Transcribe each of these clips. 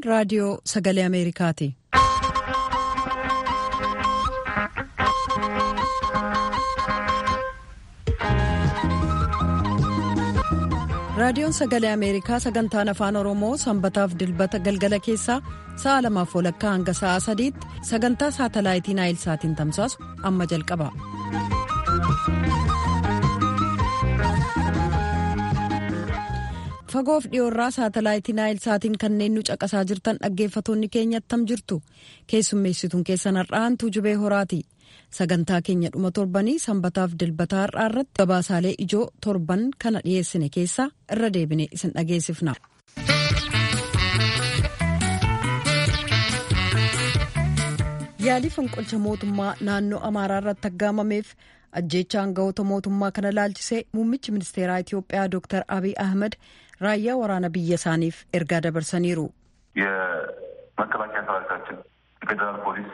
raadiyoo sagalee Ameerikaati. raadiyoon sagalee ameerikaa sagantaan afaan oromoo sanbataaf dilbata galgala keessaa sa'a lamaaf walakkaa hanga sa'a sadiitti sagantaa saatalaayitii naayilsaatiin tamsaasu amma jalqaba. fagoof dhiyoorraa saatalaayitii naayilsaatiin kanneen nu caqasaa jirtan dhaggeeffatoonni keenya attam jirtu keessummeessituun keessan har'aantuu jubee horaati. sagantaa keenya dhuma torbanii sanbataaf dilbataa har'aa irratti gabaasaalee ijoo torban kana dhiyeessine keessaa irra deebine isin dhageessifna. yaalii fonqolcha mootummaa naannoo amaaraa irratti aggaamameef ajjeecha aangawoota mootummaa kana laalchisee muummichi ministeeraa itiyoophiyaa dr abiy ahmed raayyaa waraana biyya isaaniif ergaa dabarsaniiru. የመከላከያ ሰራዊታችን የፌዴራል ፖሊስ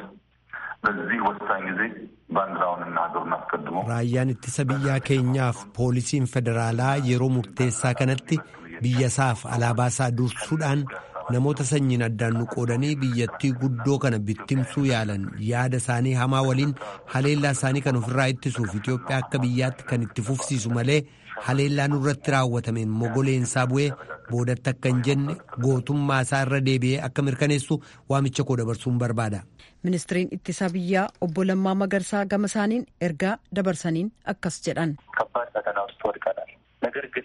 በዚህ ወሳኝ ጊዜ ባንዲራውንና ሀገሩን አስቀድሞ raayyaan ittisa biyyaa keenyaaf poolisiin federaalaa yeroo murteessaa kanatti biyyasaaf alaabaasaa dursuudhaan namoota sanyiin addaan nu qoodanii biyyattii guddoo kana bittimsuu yaalan yaada isaanii hamaa waliin haleellaa isaanii kan ofirraa ittisuuf Itoophiyaa akka biyyaatti kan itti fufsiisu malee haleellaa nurratti raawwatameen mogoleensaa bu'ee boodatti akka hin jenne gootummaa isaa irra deebi'ee akka mirkaneessu waamicha koo dabarsuun barbaada. ministiriin ittisa biyyaa obbo Lammaa Magarsaa gama isaaniin ergaa dabarsaniin akkas jedhan. ከባድ ፈተና ውስጥ ወድቀናል። ነገር ግን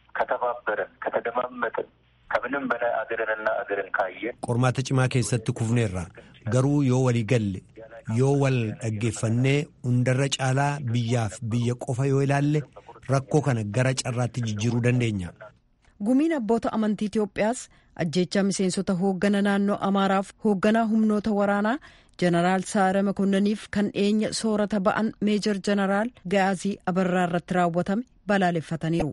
ከተባበረን ከተደማመጥን ከምንም በላይ አገርንና አገርን ካየን qormaata cimaa keessatti kufneerra garuu yoo walii galle yoo wal dhaggeeffannee hundarra caalaa biyyaaf biyya qofa yoo ilaalle rakkoo kana gara carraatti jijjiiruu dandeenya. gumiin abboota amantii Itoophiyaas ajjeechaa miseensota hooggana naannoo Amaaraaf hoogganaa humnoota waraanaa jeneraal Saare Makonnaniif kan dhiyeenya soorata ba'an meejor jeneraal Gaazii Abarraa irratti raawwatame balaaleffataniiru.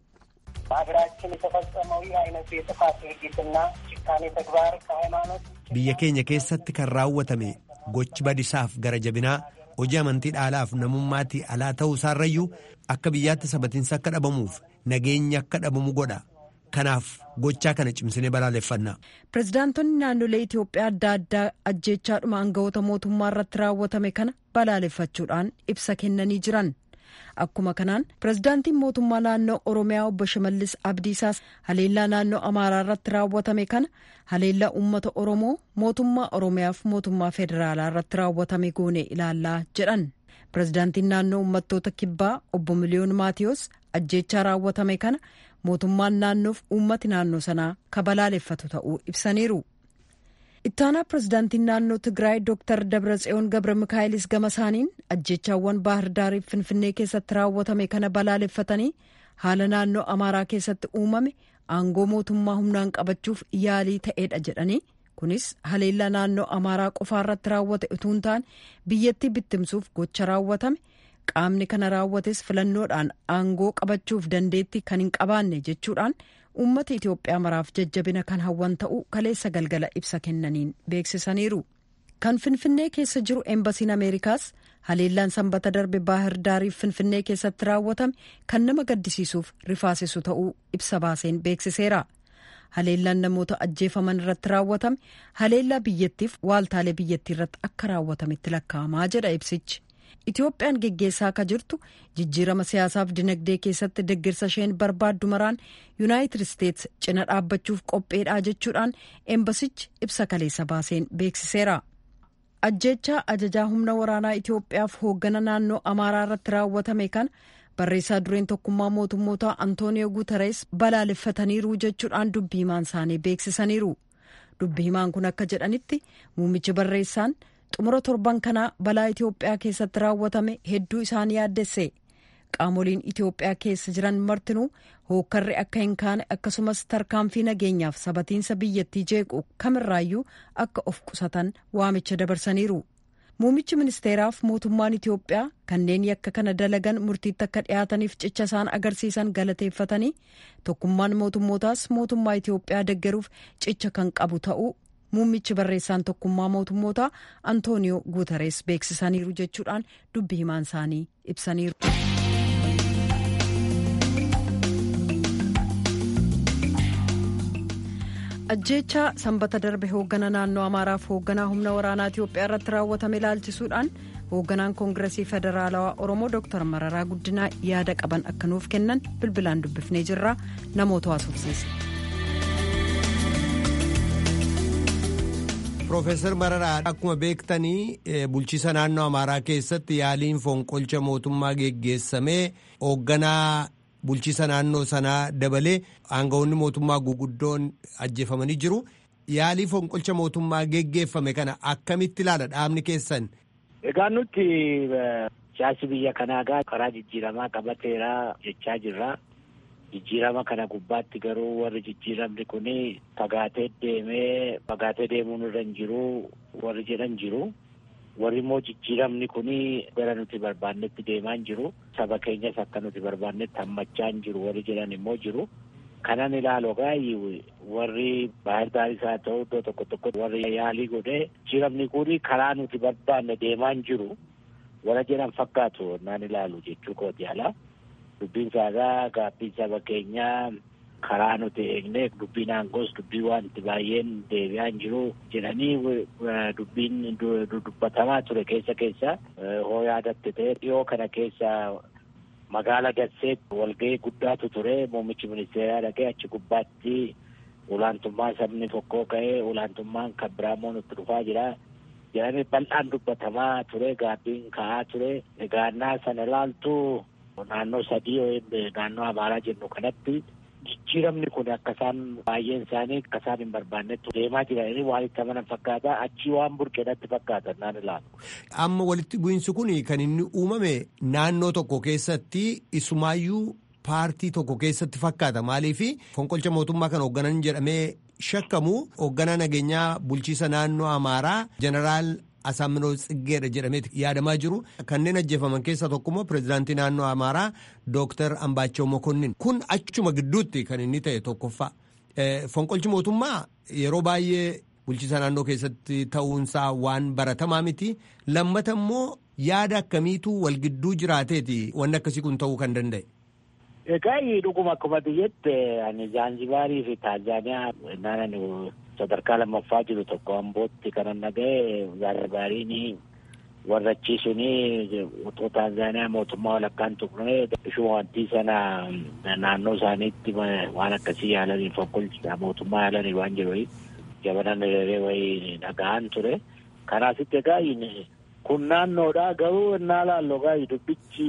በሀገራችን የተፈጸመው ይህ አይነቱ የጥፋት ድርጊትና ጭካኔ ተግባር ከሃይማኖት biyya keenya keessatti kan raawwatame gochi badisaaf gara jabinaa hojii amantii dhaalaaf namummaatti alaa ta'uu isaarrayyuu akka biyyaatti sabatiinsa akka dhabamuuf nageenya akka dhabamu godha kanaaf gochaa kana cimsinee balaaleffanna. pirezidaantonni naannolee Itoophiyaa adda addaa ajjeechaadhuma aangawoota mootummaa irratti raawwatame kana balaaleffachuudhaan ibsa kennanii jiran. Akkuma kanaan pirezidaantiin mootummaa naannoo Oromiyaa obbo Shimallis Abdiisaas haleellaa naannoo Amaaraa irratti raawwatame kana haleellaa uummata Oromoo mootummaa Oromiyaaf mootummaa federaalaa irratti raawwatame goone ilaallaa jedhan. Pirezidaantiin naannoo uummattoota kibbaa obbo Miliyoon Maatiyos ajjeechaa raawwatame kana mootummaan naannoof uummati naannoo sanaa kabalaaleffatu ta'uu ibsaniiru. ittaanaa pirezidaantiin naannoo tigraay dooktar dabratsiyoon gabra mikaa'ilis gama isaaniin ajjeechaawwan baahir daariif finfinnee keessatti raawwatame kana balaaleffatanii haala naannoo amaaraa keessatti uumame aangoo mootummaa humnaan qabachuuf yaalii ta'eedha jedhanii kunis haleellaa naannoo amaaraa qofaarratti raawwate utuu hin taane biyyattii bittimsuuf gocha raawwatame qaamni kana raawwates filannoodhaan aangoo qabachuuf dandeettii kan hin qabaanne jechuudhaan. uummata Itoophiyaa maraaf jajjabina kan hawwan ta'uu kaleessa galgala ibsa kennaniin beeksisaniiru. Kan Finfinnee keessa jiru eembasiin Ameerikaas haleellaan sanbata darbe baahir daariif Finfinnee keessatti raawwatame kan nama gaddisiisuuf rifaasisu ta'uu ibsa baaseen beeksiseera. Haleellaan namoota ajjeefaman irratti raawwatame haleellaa biyyattiif waaltaalee biyyattii irratti akka raawwatametti lakkaa'amaa jedha ibsichi. Itoophiyaan geggeessaa akka jirtu jijjiirama siyaasaaf dinagdee keessatti deeggarsa isheen barbaaddu maraan yuunaayitid isteets cina dhaabbachuuf qopheedhaa jechuudhaan eembasichi ibsa kaleessa baaseen beeksiseera. Ajjeechaa ajajaa humna waraanaa Itoophiyaaf hooggana naannoo Amaaraa irratti raawwatame kana barreessaa dureen tokkummaa mootummoota Antooniyoo Guutarees balaaleffataniiru jechuudhaan dubbii himaan isaanii beeksisaniiru. Dubbii himaan kun akka jedhanitti muummichi barreessaan. xumura torban kanaa balaa Itoophiyaa keessatti raawwatame hedduu isaan yaaddesse qaamoliin Itoophiyaa keessa jiran martinuu hookkarri akka hin kaane akkasumas tarkaanfii nageenyaaf sabatiinsa biyyattii jeequ kamirraayyuu akka of qusatan waamicha dabarsaniiru. Muummichi ministeeraaf mootummaan Itoophiyaa kanneen yakka kana dalagan murtiitti akka dhiyaataniif cicha isaan agarsiisan galateeffatanii tokkummaan mootummootaas mootummaa Itoophiyaa deggeruuf cicha kan qabu ta'uu muummichi barreessaan tokkummaa mootummootaa antooniyoo guutarees beeksisaniiru jechuudhaan dubbi himaan isaanii ibsaniiru. ajjeechaa sanbata darbe hooggana naannoo amaaraaf hoogganaa humna waraanaa itiyoophiyaa irratti raawwatame ilaalchisuudhaan hoogganaan koongiresii federaalawaa oromoo dooktar mararaa guddinaa yaada qaban akka nuuf kennan bilbilaan dubbifnee jirra namoota haasofsiise. Profeesar Mararaa akkuma beektanii bulchiisa naannoo Amaaraa keessatti yaaliin fonqolcha mootummaa geggeessamee hoogganaa bulchiisa naannoo sanaa dabalee aangawoonni mootummaa guguddoon ajjeefamanii jiru. Yaalii fonqolcha mootummaa geggeeffame kana akkamitti ilaala dhaabni keessan? Egaa nuti siyaasi biyya kanaa karaa jijjiiramaa qabateera jechaa jirra. jijjiirama kana gubbaatti garuu warri jijjiiramni kun fagaatee deemee fagaatee deemuun irra hin jiru warri jedhan jiru warri immoo jijjiiramni kun gara nuti barbaannetti deemaa hin jiru saba keenyas akka nuti barbaannetti hammachaa hin jiru warri jedhan immoo jiru kanan ilaalu gaayii warri baay'ee gaariis haa ta'u iddoo tokko tokko warri yaalii godhee jijjiiramni kun karaa nuti barbaanne deemaa hin jiru warra jedhan fakkaatu naan ilaalu jechuu kooti alaa. dubbiin saagaa gaabbiin saba keenyaa karaa nuti eegne dubbiin aangoos dubbii wanti baay'een deebi'aa hin jiru jedhanii dubbiin dubbatamaa ture keessa keessa hoo yaadatte ta'e dhiyoo kana keessa magaala Dasseetti walgahii guddaatu ture muummichi ministeeraa dhaqee achi gubbaatti olaantummaa sabni tokkoo ka'ee olaantummaan kan biraamoo nutti dhufaa jira jedhamee bal'aan dubbatamaa ture gaabbiin ka'aa ture egaannaa sana ilaaltu naannoo sadii naannoo amaaraa jennu kanatti jijjiiramni kun akka isaan baay'een isaanii akka isaan hin barbaannetti deemaa jiranii waan itti amanan fakkaata achii waan burqeedhatti fakkaatan naan ilaalu. Amma walitti bu'iinsi kun kan inni uumame naannoo tokko keessatti isumaayyuu paartii tokko keessatti fakkaata maaliif fonqolcha mootummaa kan hoogganan jedhamee shakkamu hoogganaa nageenyaa bulchiisa naannoo amaaraa jeneraal Asaaminoo Tsiggeedha jedhamee yaadamaa jiru. Kanneen ajjeefaman keessaa tokkommoo pireezidaantii naannoo Amaaraa Dooktar Ambaachoo Mokonnin. Kun achuma gidduutti kan inni ta'e tokkoffaa. Fonqolchi mootummaa yeroo baay'ee bulchiisa naannoo keessatti ta'uunsaa waan baratamaa miti. Lammata immoo yaada akkamiitu wal gidduu jiraateeti wanni akkasii kun ta'uu kan danda'e. Egaa dhuguma akkuma biyyetti ani Zaanzibaarii fi Taanzaaniyaa naannoo sadarkaa lammaffaa jiru tokko ambootti kanan dhaga'e Zaanzibaariin warra achiisuun utoo Taanzaaniyaa mootummaa walakkaan tuqne ishuuwantii sana naannoo isaaniitti waan akkasii yaalanii fonqolcha mootummaa yaalanii waan jiru jabanan hiriiree wayii dhaga'an ture. Kanaasitti egaa kun naannoodha garuu innaa laallu egaa dubbichi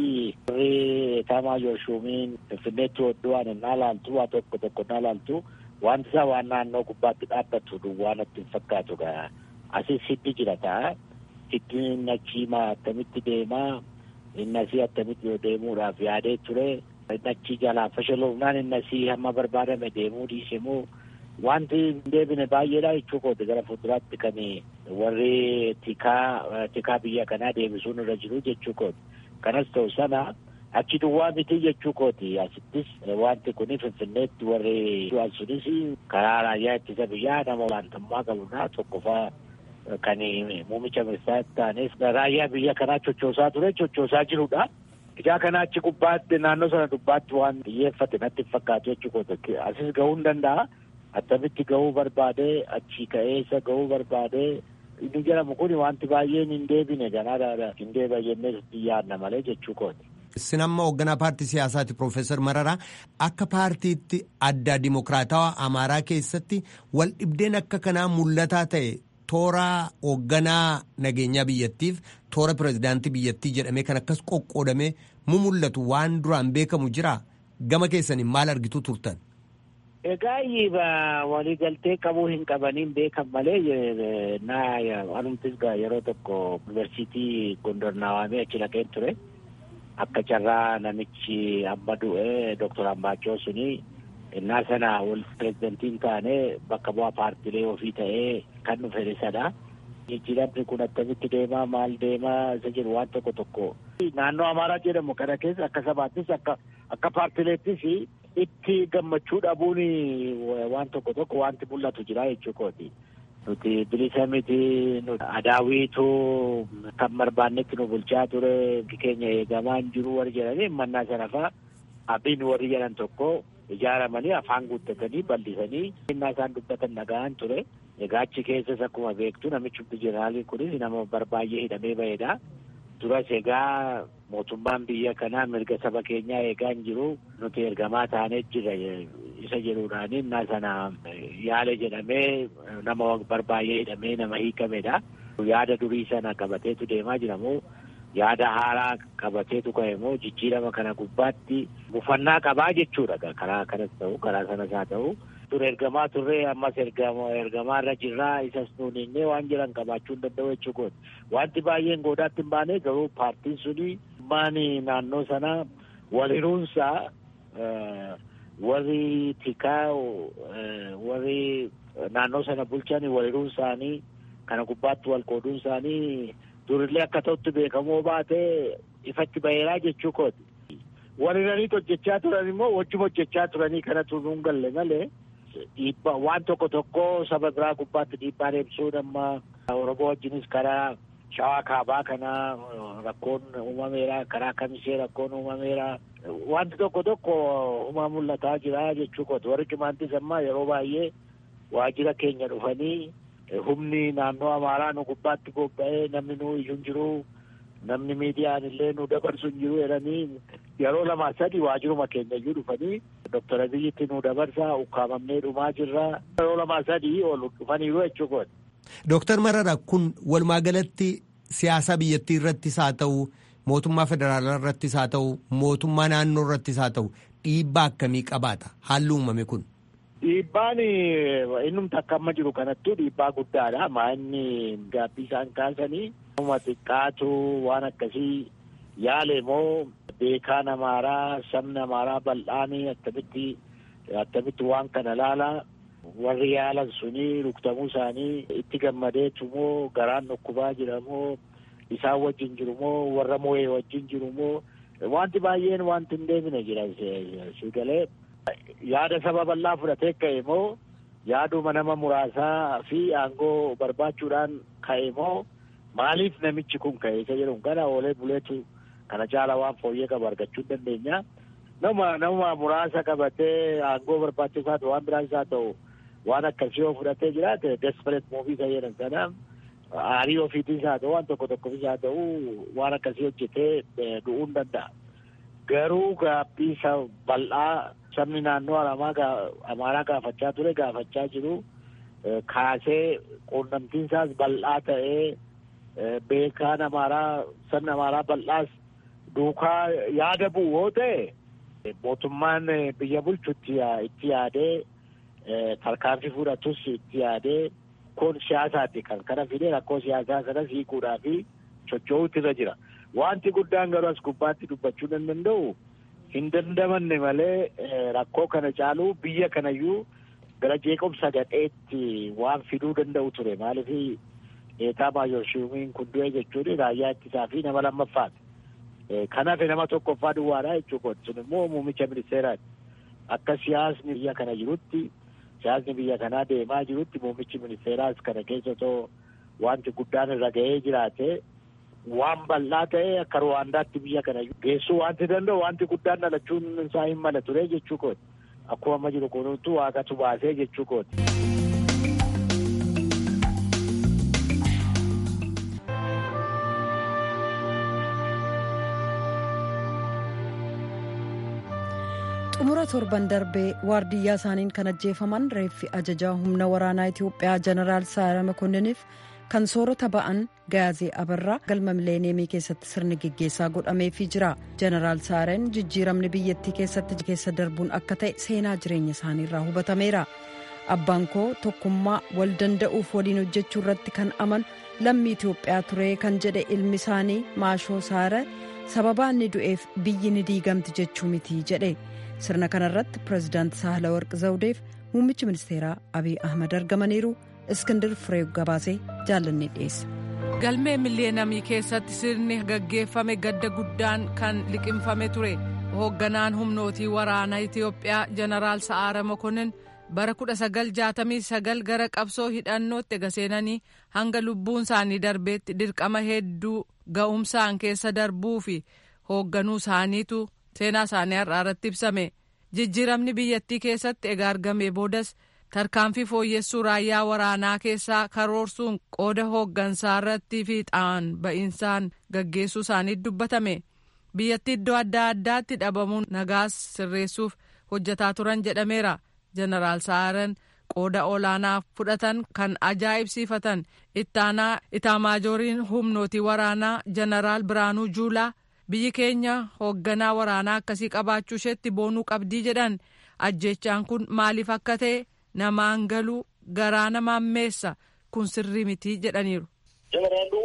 warri taamaa yooshuumiin finfinneetti hodhuwaan innaa laaltu waa tokko tokko innaa laaltu wanti isaa waan naannoo gubbaatti dhaabbatu duwwaa natti hin fakkaatu gaa asis hiddi jira ta'a hiddi inni achiimaa attamitti deemaa inni asii attamitti yoo deemuudhaaf yaadee ture inni achii jalaa fashaloofnaan inni asii hamma barbaadame deemuu dhiisemuu wanti hin deebine baay'eedha jechuu kooti gara fuulduraatti kan warri tikaa tikaa biyya kanaa deebisuun irra jiru jechuu kooti kanas ta'u sana achi duwwaa miti jechuu kooti asittis wanti kun finfinneetti warri du'an sunis karaa raayyaa ittisa biyyaa nama olaantummaa qabudha tokkoffaa kan muumicha ministeeraa ta'anis raayyaa biyya kanaa chochoosaa ture chochoosaa jirudha. Ijaa kana achi gubbaatti naannoo sana gubbaatti waan xiyyeeffate natti hin fakkaatu jechuu kooti asis gahuu hin danda'a. attamitti gahuu barbaade achi ka'eessa gahuu barbaade inni jedhamu kun wanti baay'een hin deebine ganaadha hin deebi'a jennee yaadna malee jechuu kooti. Isin amma hoogganaa paartii siyaasaati Profeesar Mararaa akka paartiitti adda dimokiraatawaa Amaaraa keessatti wal dhibdeen akka kanaa mul'ataa ta'e toora hoogganaa nageenyaa biyyattiif toora pirezidaantii biyyattii jedhamee kan akkas qoqqoodamee mu mul'atu waan duraan beekamu jira gama keessaniin maal argitu turtan. Egaa waliigaltee qabuu hin qabaniin beekan malee naa anumtis yeroo tokko yuunivarsiitii Gondor naawamee achi dhaqeen ture. Akka carraa namichi amma du'e Dooktor Ambaachoo suni innaa sana wal pirezidantiin taane bakka bu'aa paartilee ofii ta'ee kan dhufe isadha. Jijjiiramni kun akkamitti deemaa maal deemaa isa jiru waan tokko tokko. Naannoo Amaaraa jedhamu kana keessa akka sabaattis akka akka paartileettis itti gammachuu dhabuun waan tokko tokko wanti mul'atu jira jechuu kooti. Nuti bilisa miti adaawiitu kan barbaannetti nu bulchaa ture keenya eegamaa hin jiru warri jedhanii mannaa sana faa abbiin warri jedhan tokko ijaaramanii afaan guuttatanii bal'isanii innaa isaan dubbatan dhaga'an ture. Egaa achi keessas akkuma beektu namichi jeneraaliin kunis nama barbaay'ee hidhamee ba'edha. Duras egaa mootummaan biyya kanaa mirga saba keenyaa eegaa hin jiru nuti ergamaa taanee jira isa jedhuudhaan innaa sana yaale jedhamee nama barbaay'ee hidhamee nama hiikamedha. Yaada durii sana qabateetu deemaa jira moo yaada haaraa qabateetu ka'e moo jijjiirama kana gubbaatti bufannaa qabaa jechuudha karaa kanas ta'u karaa sanas haa ta'u. Ture ergamaa turree ammas ergamaa irra jirraa isas nuuninnee waan jiran qabaachuu hin danda'u jechuudha. Wanti baay'een goodaatti hin baane garuu paartiin suni maani naannoo sana waliruunsaa warri tikaa warri naannoo sana bulchan waliruun isaanii kana gubbaatti wal qooduun isaanii durillee akka ta'utti beekamoo baate ifatti baheeraa jechuu kooti. Wariraniit hojjechaa turan immoo wajjuma hojjechaa turanii kanatu nuun galle malee dhiibbaa waan tokko tokko saba biraa gubbaatti dhiibbaa deemsuun amma Oromoo wajjinis karaa shawaa kaabaa kana rakkoon uumameera karaa kamisee rakkoon uumameera wanti tokko tokko uumaa mul'ataa jira jechuu kooti warri cimaantis amma yeroo baay'ee waajjira keenya dhufanii humni naannoo amaaraa nu gubbaatti bobba'ee namni nu iyyuu hin jiru namni miidiyaan illee nu dabarsu hin jiru jedhanii yeroo lama sadi waajjiruma keenya iyyuu dhufanii doktor abiyyitti nu dabarsaa ukkaamamnee dhumaa jirra yeroo lama sadi ol dhufaniiru jechuu kooti. Dooktar Marara kun walumaa galatti siyaasa biyyattii irrattis haa ta'u mootummaa federaalaa irrattis haa ta'u mootummaa naannoo irrattis haa ta'u dhiibbaa akkamii qabaata haalli uumame kun. Dhiibbaan innumti akka amma jiru kanattuu dhiibbaa guddaadha. Maanni gaabbii isaan kaasanii nama xiqqaatu waan akkasii yaale moo beekaan amaaraa sabni amaaraa bal'aanii akkamitti akkamitti waan kana laalaa warri yaalan suni rukutamuu isaanii itti gammadeetu moo garaan dhukkubaa jira moo isaan wajjin jiru moo warra moo'ee wajjin jiru moo wanti baay'een wanti hin deemine jira si galee yaada saba bal'aa fudhatee ka'e moo yaaduma nama muraasaa fi aangoo barbaachuudhaan ka'e moo maaliif namichi kun ka'e isa jedhu kana oolee buleetu kana caala waan fooyyee qabu argachuu dandeenya. Nama nama muraasa qabatee aangoo barbaachisaa ta'u waan biraas haa ta'u waan akkasii yoo fudhatee jiraate desperate muuvii isa jedhan sana aarii ofiitis haa ta'u waan tokko tokkofis haa ta'u waan akkasii hojjetee du'uu hin danda'a. Garuu gaabbii bal'aa sabni naannoo amaaraa gaafachaa ture gaafachaa jiru kaasee quunnamtiin isaas bal'aa ta'ee beekaan amaaraa sabni amaaraa bal'aas duukaa yaada bu'u yoo ta'e mootummaan biyya bulchu itti yaadee tarkaanfii fudhatus itti yaadee kun siyaasaati kan kana fidee rakkoo siyaasaa sanas hiikuudhaa fi socho'uutu irra jira. Wanti guddaan garuu as gubbaatti dubbachuu nan danda'u hin dandamanne malee rakkoo kana caaluu biyya kanayyuu gara jeequmsa gadheetti waan fiduu danda'u ture maaliif eetaa maayorshiimiin kun du'e jechuun raayyaa ittisaa fi nama lammaffaati. Kanaaf nama tokkoffaa duwwaadha jechuudha. Sun immoo muummicha ministeeraati. Akka siyaasni biyya kana jirutti siyaasni biyya kanaa deemaa jirutti muummichi ministeeraas kana keessa otoo wanti guddaan irra ga'ee jiraate waan bal'aa ta'e akka Ruwaandaatti biyya kana geessuu wanti danda'u wanti guddaan dhalachuun isaa hin mala ture jechuu kooti. Akkuma amma jiru kunuutu waaqatu baasee jechuu kooti. xumura torban darbee waardiyyaa isaaniin kan ajjeefaman reeffi ajajaa humna waraanaa itiyoophiyaa jeneraal saara makonniniif kan soorata ba'an gaazee abarraa galma mileeniyeemii keessatti sirni geggeessaa godhameefii jira jeneraal saareen jijjiiramni biyyattii keessatti keessa darbuun akka ta'e seenaa jireenya isaaniirraa hubatameera abbaan koo tokkummaa wal danda'uuf waliin hojjechuu irratti kan aman lammii itiyoophiyaa ture kan jedhe ilmi isaanii maashoo saare sababaa inni du'eef biyyi ni diigamti jechuu miti jedhe sirna kanarratti pireezidaanti saahalawarqi zawudeef muummichi ministeeraa abiy ahmad argamaniiru iskindir firee gabaasee jaallanne dhiyeessa. galmee miliyeenamii keessatti sirni gaggeeffame gadda guddaan kan liqimfame ture hoogganaan humnootii waraanaa itiyoophiyaa jeneraal sa'aara mokonnin bara 1969 gara qabsoo hidhannootti gaseenanii hanga lubbuun isaanii darbeetti dirqama hedduu ga'umsaan keessa darbuu fi hoogganuu isaaniitu seenaa isaanii har'aa irratti ibsame jijjiiramni biyyattii keessatti egaa argamee boodas tarkaanfii fooyyessuu raayyaa waraanaa keessaa karoorsuun qooda hooggansaa irratti fiixaan ba'insaan gaggeessuu isaanii dubbatame biyyattii iddoo adda addaatti dhabamuun nagaas sirreessuuf hojjetaa turan jedhameera jeneraal sa'aaran qooda olaanaa fudhatan kan ajaa'ibsiifatan ittaanaa itaamaajooriin humnootii waraanaa jeneraal biraanuu juulaa biyyi keenya hoogganaa waraanaa akkasii qabaachuu isheetti boonuu qabdii jedhan ajjechaan kun maaliif akka ta'e namaan galuu garaa namaan meessa kun sirrii mitii jedhaniiru. ጀነራሉ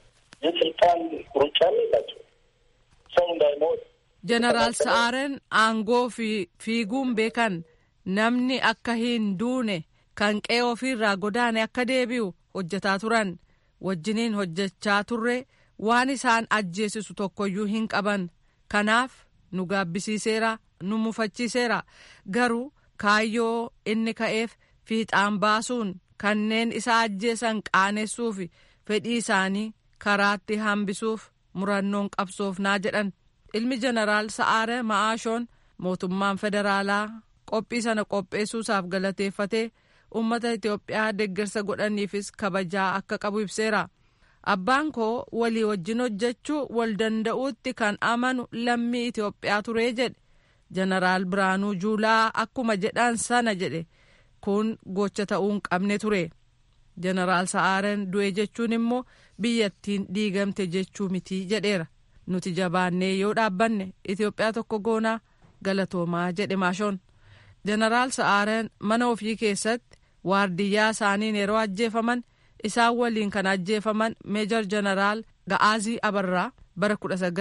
የስልጣን ሩጫ የላቸው ሰው እንዳይሞት jeneraal sa'aaren aangoo fi fiiguun beekan namni akka hin duune kan qe'ee ofiirraa godaane akka deebi'u hojjetaa turan wajjiniin hojjechaa turre waan isaan ajjeesisu tokkoyyuu hin qaban kanaaf nu gaabbisiiseera nu mufachiiseera garuu kaayyoo inni ka'eef fiixaan baasuun kanneen isa ajjeesan qaanessuuf fedhii isaanii karaatti hambisuuf murannoon qabsoofnaa jedhan ilmi jeneraal sa'aare ma'aashoon mootummaan federaalaa qophii sana qopheessuusaaf galateeffatee uummata itiyoophiyaa deeggarsa godhaniifis kabajaa akka qabu ibseera abbaan koo walii wajjin hojjechuu wal danda'uutti kan amanu lammii itiyoophiyaa turee jedhe jeneraal biraanuu juulaa akkuma jedhan sana jedhe kun gocha ta'uu hin qabne ture jeneraal sa'aaren du'e jechuun immoo biyyattiin diigamte jechuu mitii jedheera nuti jabaannee yoo dhaabbanne itiyoophiyaa tokko goonaa galatoomaa jedhe maashoon jeneraal sa'aaren mana ofii keessatti waardiyyaa isaaniin yeroo ajjeefaman isaan waliin kan ajjeefaman meejor jeneraal ga'aazii abarraa bara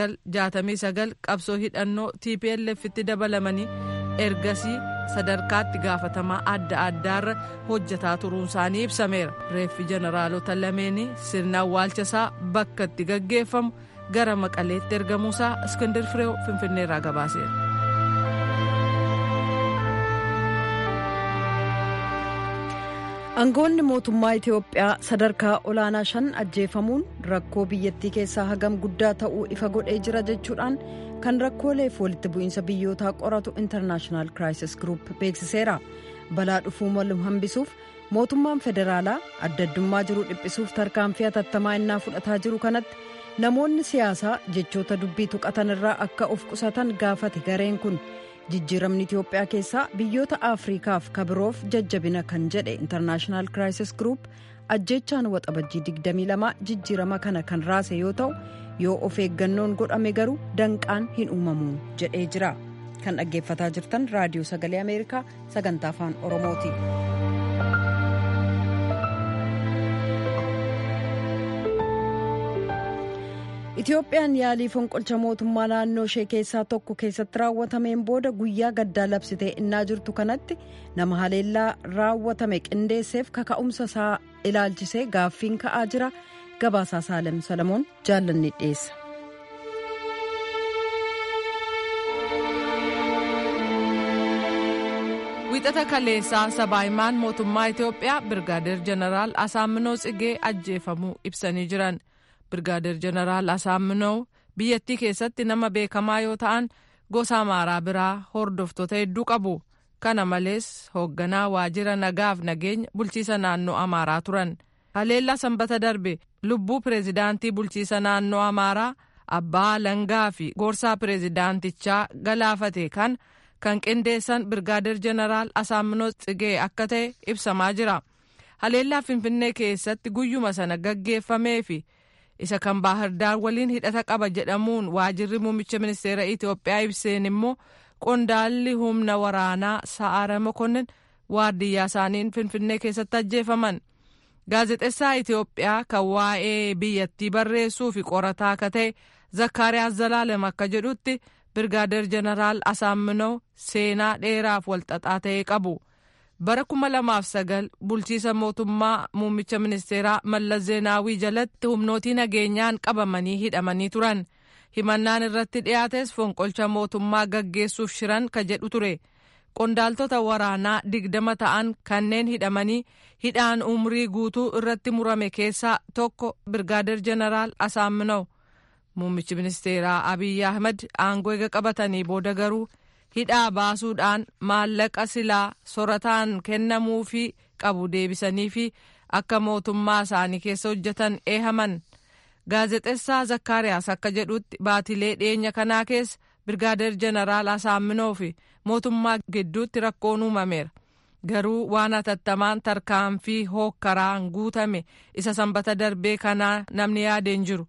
1969 qabsoo hidhannoo tplf'tti dabalamanii ergasii sadarkaatti gaafatamaa adda addaarra hojjetaa turuun isaanii ibsameera reeffi jeneraalota lameenii sirna awwaalchasaa bakka itti gaggeeffamu gara maqaleetti ergamuusaa iskindir fireew finfinneerraa gabaaseera. aangoonni mootummaa itiyoophiyaa sadarkaa olaanaa shan ajjeefamuun rakkoo biyyattii keessaa hagam guddaa ta'uu ifa godhee jira jechuudhaan kan rakkooleef walitti bu'iinsa biyyootaa qoratu intarnaashinaal kiraayisis giruup beeksiseera balaa dhufuu malu hambisuuf mootummaan federaalaa adda addummaa jiru dhiphisuuf tarkaanfii hatattamaa innaa fudhataa jiru kanatti namoonni siyaasaa jechoota dubbii tuqatan irraa akka of qusatan gaafate gareen kun. jijjiiramni itiyoophiyaa keessaa biyyoota afriikaaf kabiroof jajjabina kan jedhe intarnaashinaal kiraayisis giruup ajjechaan waxabajjii 22 jijjiirama kana kan raase yoo ta'u yoo of eeggannoon godhame garuu danqaan hin uumamu jedhee jira kan dhaggeeffataa jirtan raadiyoo sagalee ameerikaa sagantaa afaan oromooti. itiyoophiyaan yaalii fonqolcha mootummaa naannoo ishee keessaa tokko keessatti raawwatameen booda guyyaa gaddaa labsitee innaa jirtu kanatti nama haleellaa raawwatame qindeesseef kaka'umsa isaa ilaalchisee gaaffiin ka'aa jira gabaasaa saalem salamoon jaallanni dhiyeessa. wixata kaleessaa sabaahimaan mootummaa itiyoophiyaa birgaadeer jeneraal asaaminoo tsigee ajjeefamuu ibsanii jiran. birgaadeer jeneraal asaaminoo biyyattii keessatti nama beekamaa yoo ta'an gosa amaaraa biraa hordoftoota hedduu qabu kana malees hoogganaa waajjira nagaaf nageenya bulchiisa naannoo amaaraa turan haleellaa sanbata darbe lubbuu pireezidaantii bulchiisa naannoo amaaraa abbaa langaa fi gorsaa pireezidaantichaa galaafate kan kan qindeessan birgaadeer jeneraal asaaminoo tsigee akka ta'e ibsamaa jira haleellaa finfinnee keessatti guyyuma sana gaggeeffamee fi isa kan baahirdaar waliin hidhata qaba jedhamuun waajirri muummicha ministeera itiyoophiyaa ibseen immoo qondaalli humna waraanaa sa'aara mokonnin waardiyyaa isaaniin finfinnee keessatti ajjeefaman gaazexessaa itiyoophiyaa kan waa'ee biyyattii barreessuu fi qorataa akka ta'e zakkaariyaas zalaalem akka jedhutti birgaadeer jeneraal asaaminoo seenaa dheeraaf walxaxaa ta'e qabu. bara kuma lamaaf sagal bulchiisa mootummaa muummicha ministeeraa mallas zeenaawii jalatti humnootii nageenyaan qabamanii hidhamanii turan himannaan irratti dhiyaates fonqolcha mootummaa gaggeessuuf shiran ka jedhu ture qondaaltota waraanaa digdama ta'an kanneen hidhamanii hidhaan umrii guutuu irratti murame keessaa tokko birgaadeer jeneraal asaaminaw muummichi ministeeraa abiyyi ahmed aangoo eega qabatanii booda garuu hidhaa baasuudhaan maallaqa silaa sorataan kennamuufii qabu deebisanii fi akka mootummaa isaanii keessa hojjetan eehaman. Gaazexeessaa Zakkaariyaas akka jedhutti baatilee dhiyeenya kanaa keessa Birgaadeer Jeneraal Asaaminoo fi mootummaa gidduutti rakkoon uumameera. Garuu waan hatattamaan tarkaanfii hookkaraan guutame isa sanbata darbee kanaa namni yaadeen jiru.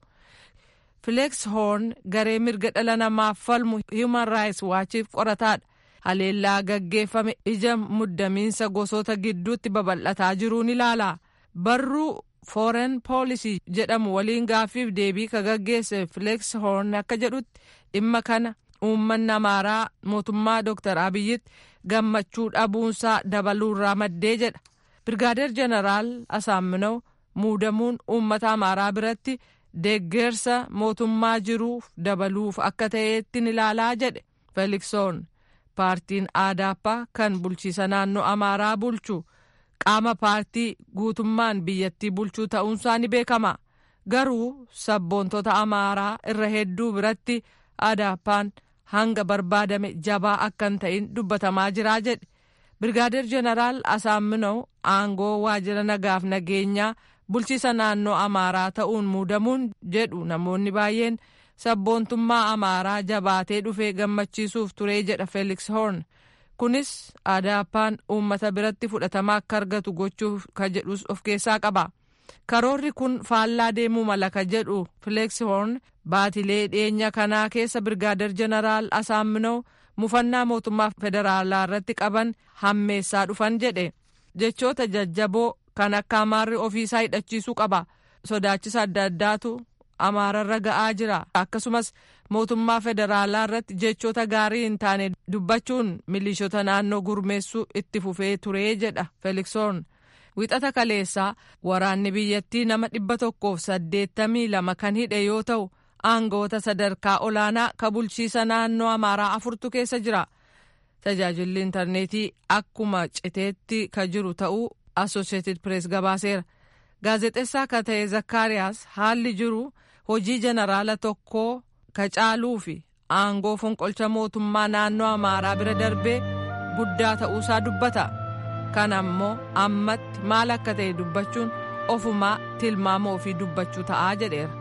Fileeks Hoorn garee mirga dhala namaaf falmu Human Rights Waachiif qorataadha. Haleellaa gaggeeffame ija muddamiinsa gosoota gidduutti babal'ataa jiruun ilaala. Barruu Foreign Policy jedhamu waliin gaaffiif deebii ka gaggeesse Fileeks Hoorn akka jedhutti dhimma kana uummanni amaaraa mootummaa Dr. Abiyyitti gammachuu dhabuunsaa dabaluurraa maddee jedha. Birgaadeer Jeneraal Asaaminoo muudamuun uummata amaaraa biratti deeggarsa mootummaa jiruuf dabaluuf akka ta'eetti ilaalaa jedhe feeliksoon paartiin aadaappaa kan bulchiisa naannoo amaaraa bulchu qaama paartii guutummaan biyyattii bulchuu ta'uunsaa ni beekama garuu sabboontota amaaraa irra hedduu biratti aadaappaan hanga barbaadame jabaa akka hin ta'in dubbatamaa jiraa jedhe birgaadeer jeneraal asaaminoo aangoo waajjira nagaaf nageenyaa bulchiisa naannoo amaaraa ta'uun muudamuun jedhu namoonni baay'een sabboontummaa amaaraa jabaatee dhufee gammachiisuuf turee jedha feeliks hoorn kunis aadaappaan uummata biratti fudhatama akka argatu gochuuf ka jedhus of keessaa qaba karoorri kun faallaa deemuu mala ka jedhu fileeks hoorn baatilee dhiyeenya kanaa keessa birgaadeer jeneraal asaaminoo mufannaa mootummaa federaalaa irratti qaban hammeessaa dhufan jedhe jechoota jajjaboo kan akka amaarri ofiisaa hidhachiisuu qaba sodaachisa adda addaatu amaararra ga'aa jira akkasumas mootummaa federaalaa irratti jechoota gaarii hin taane dubbachuun milishoota naannoo gurmeessuu itti fufee turee jedha feeliksoon wixata kaleessaa waraanni biyyattii nama dhibba tokkoof saddeettamii lama kan hidhe yoo ta'u aangoota sadarkaa olaanaa ka bulchiisa naannoo amaaraa afurtu keessa jira tajaajilli intarneetii akkuma citeetti ka jiru ta'uu associated press gabaaseera gaazexeessaa ka ta'e zakkaariyaas haalli jiru hojii jeneraala tokkoo ka caaluu fi aangoo fonqolcha mootummaa naannoo amaaraa bira darbee guddaa ta'uusaa dubbata kana ammoo ammatti maal akka ta'e dubbachuun ofumaa tilmaama ofii dubbachuu ta'aa jedheera.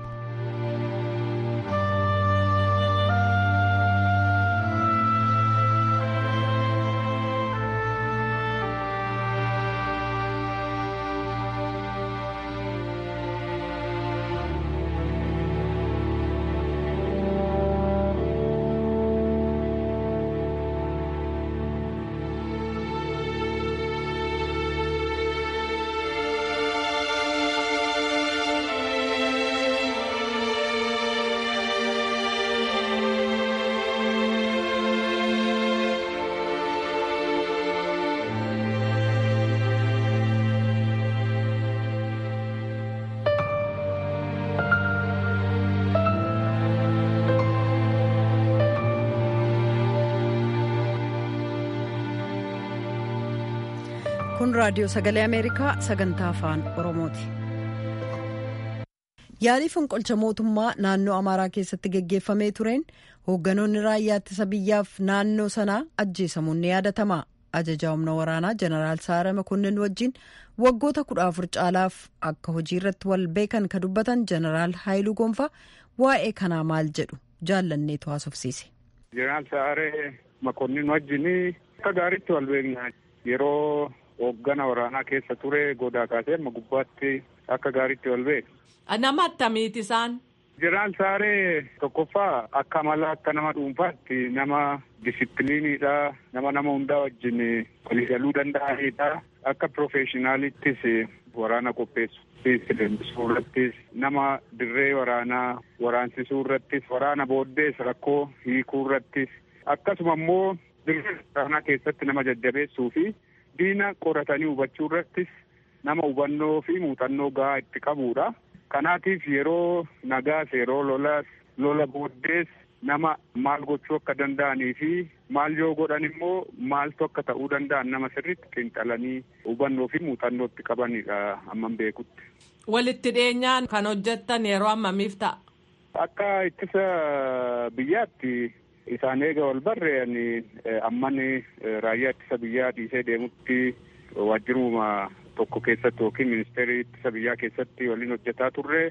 kun raadiyoo sagalee ameerikaa sagantaa afaan oromooti yaalii fonqolcha mootummaa naannoo amaaraa keessatti geggeeffamee tureen hoogganoonni raayyaa ittisa biyyaaf naannoo sanaa ajjeesamuun ni yaadatama ajajaa humna waraanaa jeneraal saara makonnin wajjin waggoota kudha afur caalaaf akka hojii irratti wal beekan ka dubbatan jeneraal haayiluu gonfaa waa'ee kanaa maal jedhu jaallanneetu haasofsiise. jeneraal saaree makonnin wajjin akka gaariitti wal beekna yeroo hooggana waraanaa keessa ture godaa kaasee amma gubbaatti akka gaariitti wal beeku. Nama attamiiti isaan? Jeneraal Saaree tokkoffaa akka amala akka nama dhuunfaatti nama disipiliiniidha. Nama nama hundaa wajjin waliigaluu danda'anidha. Akka piroofeeshinaalittis waraana qopheessuu irrattis nama dirree waraanaa waraansisuu irrattis waraana booddees rakkoo hiikuu irrattis akkasuma immoo dirree waraanaa keessatti nama jajjabeessuu fi diina qoratanii hubachuu irrattis nama hubannoo fi muuxannoo gahaa itti qabudha. Kanaatiif yeroo nagaas yeroo lolaas lola booddees nama maal gochuu akka danda'anii fi maal yoo godhan immoo maaltu akka ta'uu danda'an nama sirriitti xiinxalanii hubannoo fi muuxannoo itti qabanidha amman beekutti. Walitti dhiyeenyaan kan hojjettan yeroo ammamiif ta'a? Akka ittisa biyyaatti isaan eega wal barre ani ammani raayyaa ittisa biyyaa dhiisee deemutti waajjiruma tokko keessatti yookiin ministeerii ittisa biyyaa keessatti waliin hojjetaa turre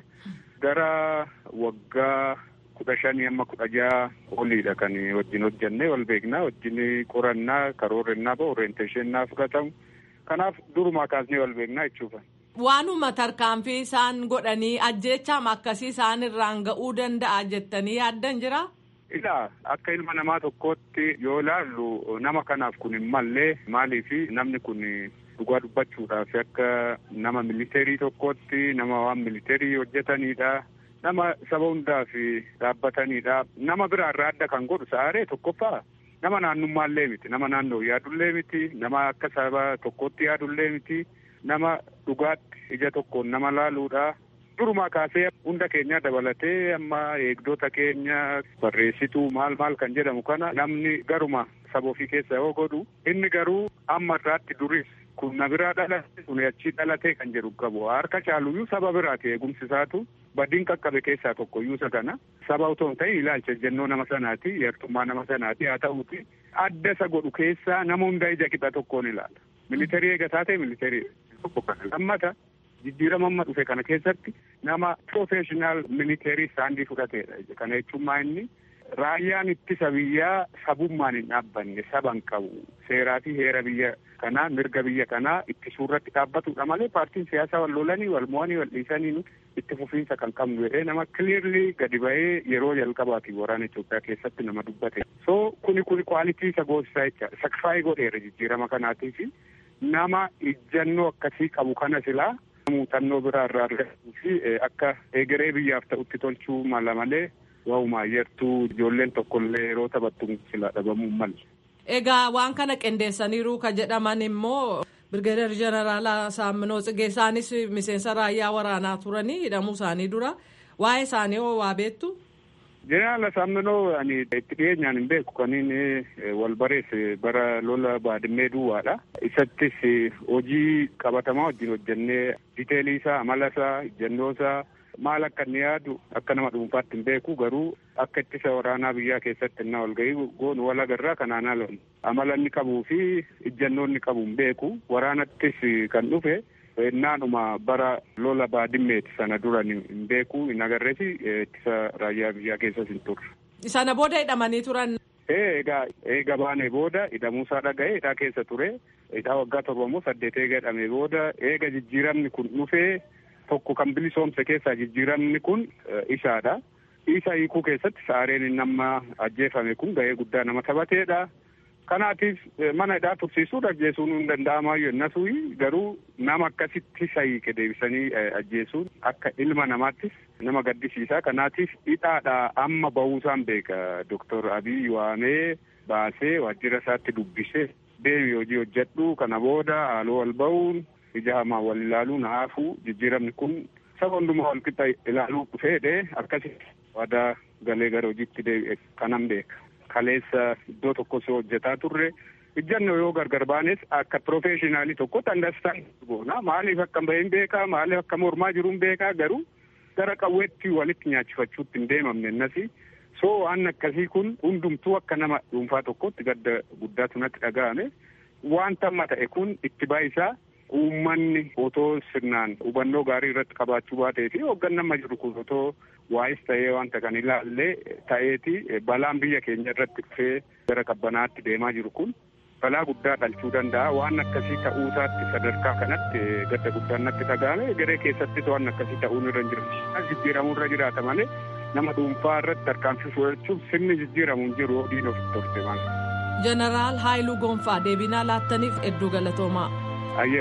gara waggaa kudha shanii amma kudha jaha oliidha kan wajjin hojjennee wal beeknaa wajjin qorannaa karoorrennaa ba'u orienteeshennaa fudhatamu kanaaf durumaa kaasnee wal beeknaa jechuudha. Waanuma tarkaanfii isaan godhanii ajjeechaam akkasii isaan irraan ga'uu danda'a jettanii yaaddan jira? Ilaa akka ilma namaa tokkootti yoo ilaallu nama kanaaf kun hin mallee maaliifi namni kun dhugaa dubbachuudhaaf akka nama militeerii tokkootti nama waan militeerii hojjetanidha. Nama saba hundaaf dhaabbatanidha. Nama biraa irraa adda kan godhu sa'aaree tokkoffaa nama naannummaallee miti. Nama naannoo yaadullee miti. Nama akka saba tokkootti yaadullee miti. Nama dhugaatti ija tokkoon nama laaluudha. Durumaa kaasee hunda keenya dabalatee amma eegdota keenya barreessituu maal maal kan jedhamu kana namni garuma saba ofii keessa yoo godhu inni garuu amma irraatti duris kun na biraa dhalate kun achii dhalatee kan jedhu qabu harka caaluyyuu saba biraati eegumsi isaatu badiin qaqqabe keessaa tokko iyyuu isa kana saba otoo hin ta'in ilaalcha ejjennoo nama sanaati yartummaa nama sanaati haa ta'uuti adda isa godhu keessaa nama hunda ija qixa tokkoon ilaala militeerii eegataa ta'e militeerii tokko kana lammata jijjiirama amma dhufe kana keessatti nama profeshinal militeerii saandii fudhateedha kana jechuun maa inni raayyaan ittisa biyyaa sabummaan hin dhaabbanne saban qabu seeraa fi heera biyya kanaa mirga biyya kanaa ittisuu irratti dhaabbatudha malee paartiin siyaasaa wal lolanii wal mo'anii wal dhiisanii itti fufiinsa kan qabnu jedhee nama kiliirli gadi ba'ee yeroo jalqabaati waraana Itoophiyaa keessatti nama dubbate. so kuni kuni kwaalitii isa goosisaa jecha sakfaayii godheera jijjiirama kanaatiif nama ijjannoo akkasii qabu kana silaa muuxannoo biraa irraa argatuu fi akka egeree biyyaaf ta'utti tolchuu mala malee waa'uma yertuu ijoolleen tokkollee yeroo taphattu sila dhabamuu malle. Egaa waan kana qindeessaniiru ka jedhaman immoo Birgeedar Jeneraal Saamminoo Tsigee isaanis miseensa raayyaa waraanaa turanii hidhamuu isaanii dura waa'ee isaanii hoo waa beektu? Jeneraal Saamminoo ani itti dhiyeenyaan hin beeku kan inni wal bareesse bara lola baadimmee duwwaadha. Isattis hojii qabatamaa wajjin hojjennee diteelii isaa amala isaa ejjennoo isaa maal akka inni yaadu akka nama dhuunfaatti hin beeku garuu akka ittisa waraanaa biyyaa keessatti innaa wal ga'ii goonu wal agarraa kanaan ala amala inni qabuu fi ejjennoo inni qabu hin beeku waraanattis kan dhufe naanuma bara lola baadimmeeti sana dura hin beeku hin agarrees ittisa raayyaa biyyaa keessas hin turre. Sana booda hidhamanii turan. Eegaa eega baanee booda hidhamuusaa dhaga'ee hidhaa keessa ture hidhaa waggaa torba moo saddeet eega hidhamee booda eega jijjiiramni kun dhufee tokko kan bilisoomse keessaa jijjiiramni kun isaadha. Isa hiikuu keessatti saareen inni amma ajjeefame kun ga'ee guddaa nama taphateedha. Kanaatiif mana hidhaa tursiisuun ajjeesuun hin danda'amaayyuu innasuu garuu nama akkasitti isa hiike deebisanii ajjeesuun akka ilma namaattis nama gaddisiisa. Kanaatiif hidhaadha amma bahuusaan beeka Doktor Abiy waamee baasee waajjira isaatti dubbisee deebi hojii hojjedhu kana booda haaloo wal bahuun ija hamaa wal ilaaluun haafuu jijjiiramni kun saba hundumaa wal qixa ilaaluu fedhe akkasitti waadaa galee gara hojiitti deebi'e kanan beeka. Kaleessa iddoo tokko si hojjetaa turre ijjannoo yoo gargar baanes akka profeeshinaalii tokkotti andastaan goona maaliif akka bahin beekaa maaliif akka mormaa jiruun beekaa garuu gara qawweetti walitti nyaachifachuutti hin deemamne innasi soo waan akkasii kun hundumtuu akka nama dhuunfaa tokkotti gadda guddaatu natti dhaga'ame wanta amma ta'e kun itti baayisaa uummanni otoo sirnaan hubannoo gaarii irratti qabaachuu baatee fi hoogganaan amma jiru kun otoo waa'is ta'ee wanta kan ilaallee ta'eeti balaan biyya keenya irratti dhufee gara qabbanaatti deemaa jiru kun balaa guddaa dhalchuu danda'a waan akkasii ta'uusaatti sadarkaa kanatti gadda guddaan natti dhaga'ame garee keessattis waan akkasii ta'uun irra hin jiru jijjiiramuu irra jiraata malee nama dhuunfaa irratti tarkaanfii fudhachuuf sirni jijjiiramu hin jiru diin ofitti torte maal. Jeneraal Haayiluu Gonfaa deebinaa laattaniif hedduu galatoomaa. Ayyee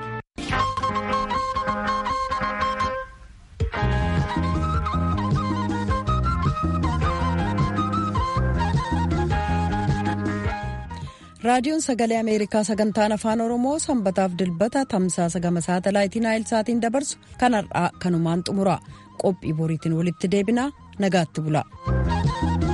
ulfaadha. raadiyoon sagalee ameerikaa sagantaan afaan oromoo sanbataaf dilbata tamsaasa gama saatalaayitii naayilsaatiin dabarsu kanarraa kanumaan xumura qophii boriitiin walitti deebinaa nagaatti bula.